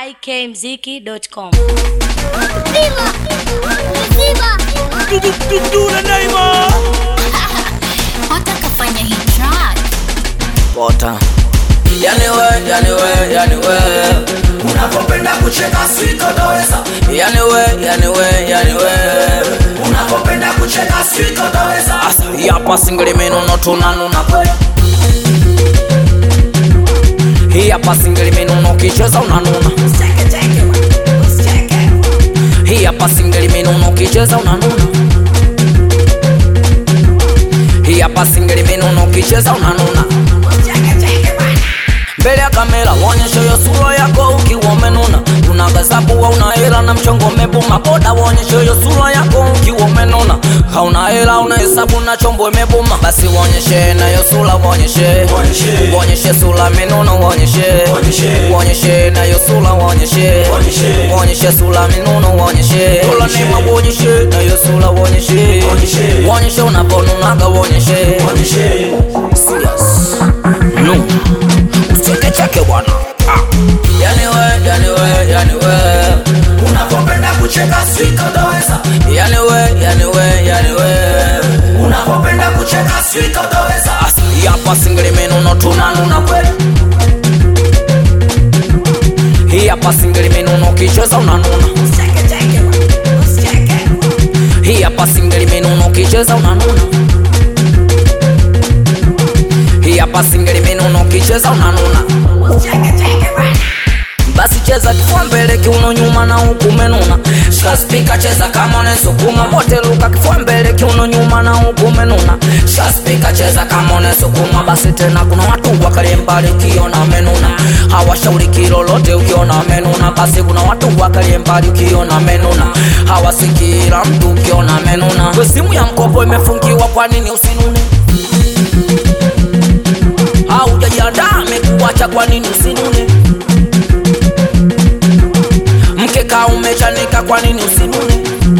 ikmziki.com. Viva! Viva! Dudura Naima Wataka fanya hii track. Bota Yani we, yani we, yani we Unapopenda kucheka sitotoweza Yani we, yani we, yani we Unapopenda kucheka sitotoweza Asa yapa singeli minuno tunanuna kwe Hii hapa singeli minuno kicheza unanuna Hii hapa singeli minuno kicheza unanuna Hii hapa singeli minuno kicheza unanuna mbele ya kamera wonyeshe hiyo sura yako ukiwa umenuna unagazabuwa una hela na mchongo umebuma boda wonyeshe hiyo sura yako ukiwa umenuna hauna hela una hesabu na chombo imebuma basi wonyeshe na hiyo sura wonyeshe wonyeshe sura minuno wonyeshe wonyeshe na hiyo sura wonyeshe wonyeshe sura minuno wonyeshe sura nema wonyeshe na hiyo sura wonyeshe wonyeshe unaponunaga wonyeshe Serious. No usiweke chake bwana ah. yani we yani we yani we unapopenda kucheka sitotoweza yani we yani we yani we unapopenda kucheka sitotoweza asa yapa singeli minuno tunanuna kweli hii hapa singeli minuno kicheza unanuna hii hapa singeli minuno kicheza unanuna hii hapa singeli minuno kicheza unanuna basi cheza kifua mbele kiuno nyuma na huku menuna shaspika cheza kama unesukuma wote luka kifua mbele kiuno nyuma na huku menuna shaspika cheza kama unesukuma basi tena kuna watu wakalie mbali ukiona menuna hawashauriki lolote ukiona menuna basi kuna watu wakalie mbali ukiona menuna hawasikila mtu ukiona menuna we simu ya mkopo imefungiwa kwa nini usinune haujajiandaa amekuacha kwa nini usinune mkeka umechanika kwa nini usinune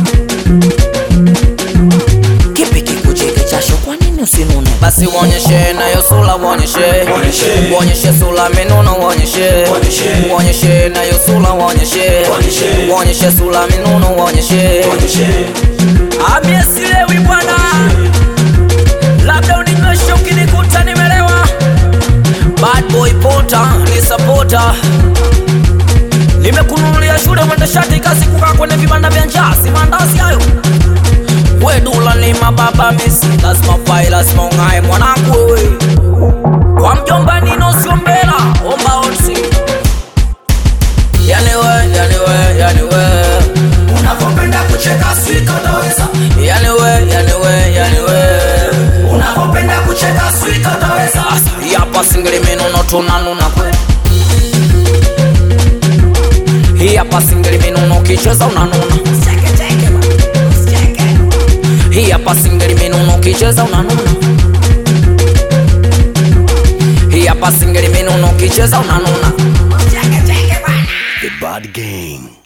kipi kikucheke chasho kwa nini usinune basi uonyeshe nayo sula uonyeshe uonyeshe sula minuno uonyeshe uonyeshe nayo sula uonyeshe uonyeshe sula minuno uonyeshe amiesilewi bwana labda uninyweshe ukinikuta nimelewa bad boy pota ni sapota nimekununulia shule mwende shati kazi kukaa kwenye vibanda vya njaa si mandazi hayo wedula ni mababa misi lazima fai lazima ung'ae mwanangu wewe kwa mjomba nino siombela omba onsi yani we yani we yani we unapopenda kucheka sitotoweza yani we yani we yani we unapopenda kucheka sitotoweza yapa singeli minuno tunanuna kwe hii hapa singeli minuno kicheza unanuna hii hapa singeli minuno kicheza unanuna hii hapa singeli minuno kicheza unanuna The Bad Gang